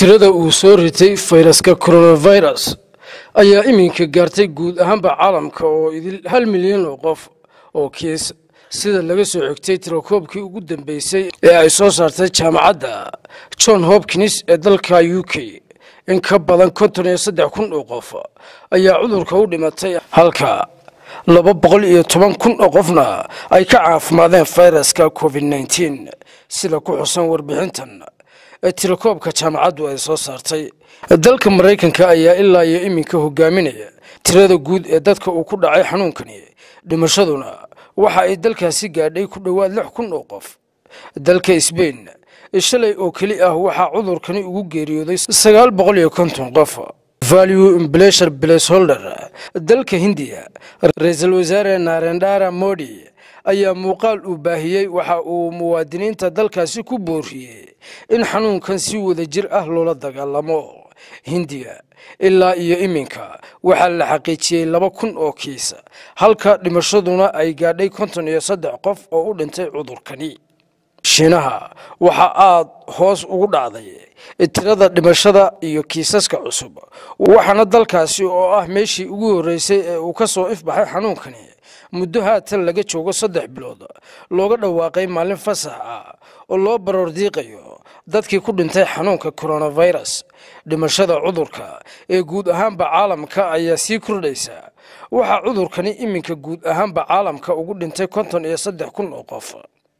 tirada uu soo ritay fayraska coronavirus ayaa iminka gaartay guud ahaanba caalamka oo idil hal milyan oo qof oo kiis sida laga soo xigtay tirakoobkii ugu dambeysay ee ay soo saartay jaamacadda john hopkins ee dalka u k in ka badan konton iyo saddex kun oo qof ayaa cudurka u dhimatay halka laba boqol iyo toban kun oo qofna ay ka caafimaadeen fayraska covid nneteen sida ku xusan warbixintan ee tirakoobka jaamacaddu ay soo saartay dalka maraykanka ayaa ilaa iyo iminka hogaaminaya tirada guud ee dadka uu ku dhacay xanuunkani dhimashaduna waxa ay dalkaasi gaadhay ku dhowaad lix kun oo qof dalka sbain shalay oo keli ah waxaa cudurkani ugu geeriyooday sagaal boqol iyo konton qof value imblesher blesholder dalka hindiya ra-iisul wasaare narendara modi ayaa muuqaal uu baahiyey waxa uu muwaadiniinta dalkaasi ku booriyey in xanuunkan si wada jir ah loola dagaalamo hindiya ilaa iyo iminka waxaa la xaqiijiyey laba kun oo kiis halka dhimashaduna ay gaadhay konton iyo saddex qof oo u dhintay cudurkani shiinaha waxaa aada hoos ugu dhacday tirada dhimashada iyo kiisaska cusub waxaana dalkaasi oo ah meeshii ugu horreysay ee uu ka soo ifbaxay xanuunkani muddo haatan laga joogo saddex bilood looga dhawaaqay maalin fasax ah oo loo baroordiiqayo dadkii ku dhintay xanuunka coronavirus dhimashada cudurka ee guud ahaanba caalamka ayaa sii kordhaysa waxaa cudurkani iminka guud ahaanba caalamka ugu dhintay konton iyo saddex kun oo qof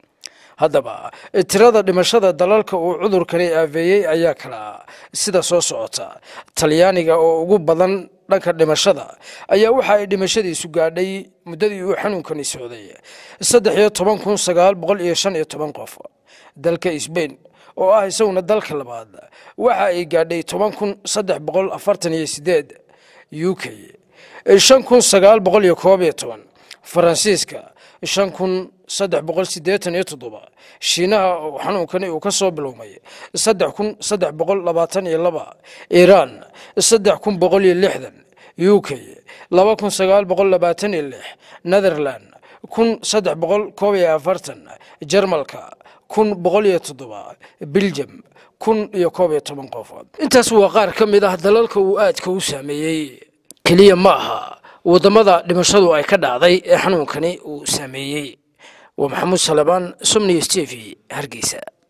haddaba tirada dhimashada dalalka uu cudurkani aaveeyey ayaa kala sida soo socota talyaaniga oo ugu badan dhanka dhimashada ayaa waxa ay dhimashadiisu gaadhay muddadii uu xanuunkani socday saddex iyo toban kun sagaal boqol iyo shan iyo toban qof dalka sbain oo ah isaguna dalka labaad waxa ay gaadhay toban kun saddex boqol afartan iyo sideed u k shan kun sagaal boqol iyo koob iyo toban faransiiska shan kun saddex boqol siddeetan iyo toddoba shiinaha oo xanuunkani uu ka soo bilowmay saddex kun saddex boqol labaatan iyo laba iiraan saddex kun boqol iyo lixdan u k laba kun sagaal boqol labaatan iyo lix netherland kun saddex boqol koob iyo afartan jarmalka kun boqol iyo toddoba biljam kun iyo koob iyo toban qof intaas waa qaar ka mid ah dalalka uu aadka u saameeyey keliya ma aha waddamada dhimashadu ay ka dhacday ee xanuunkani uu saameeyey waa maxamuud salebaan somniyo s t v hargeysa